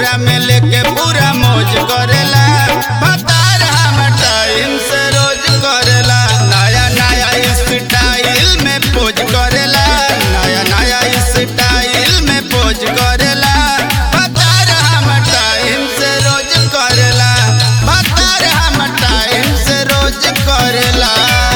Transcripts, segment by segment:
कोरा में लेके पूरा मौज करेला भतार हम टाइम से रोज करेला नया नया स्टाइल में पोज करेला नया नया स्टाइल में पोज करेला भतार हम टाइम से रोज करेला भतार हम टाइम से रोज करेला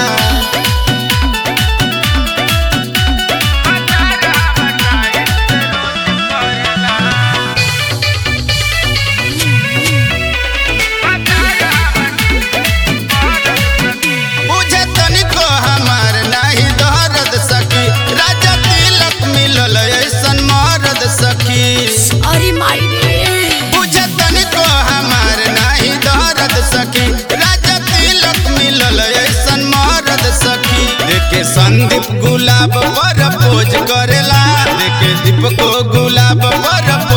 बुझे तनिको हमार नाही दर्द सखी राजा तिलक मिलल ऐसन मरद सखी अरे माई रे बुझे तनिको हमार नाही दर्द सखी राजा तिलक मिलल ऐसन मरद सखी देखे संदीप गुलाब पर पोज करेला देखे दीप को गुलाब पर